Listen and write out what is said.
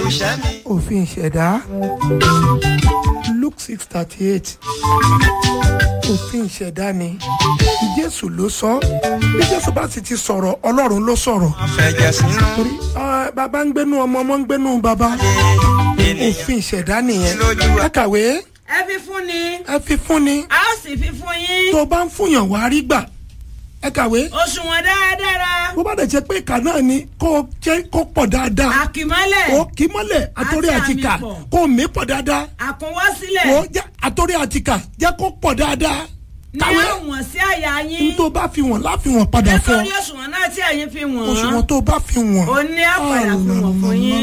iṣẹ́ mi. òfin ìṣẹ̀dá luke six thirty eight òfin ìṣẹ̀dá ni jésù ló sọ bí jésù bá sì ti sọ̀rọ̀ ọlọ́run ló sọ̀rọ̀ fẹ̀jẹ̀ sínú torí ah, bàbá ń gbénú ọmọ ọmọ ń gbénú bàbá ènìyàn òfin ìṣẹ̀dá nìyẹn lójú ẹ kàwé ẹ fi fún ni ẹ fi fún ni a ó sì fi fún yín tó bá ń fúnyàn wá rí gbà ẹ kàwé òṣùwọ̀n dáradára bó bá dẹ̀ jẹ́ pé ìka náà ni kó jẹ́ kó pọ̀ dáadáa àkìmọ́lẹ̀ ó kì í mọ́lẹ̀ àtòrí Àti àtìkà àmì pọ̀. kó mí pọ̀ dáadáa àkúnwọ́sílẹ̀ ó jẹ́ àtòrí àtìkà jẹ́ kó pọ̀ dáadáa ní kàwé àwọ̀n sí àyà ní yín tó bá fi wọ̀n láfiwọ̀n padà fún nítorí òṣùwọ̀n náà tí ẹ̀yin fi wọ̀n òṣùwọ̀n tó bá fi wọ̀n. ó ní àpàdà fún wọn fún yín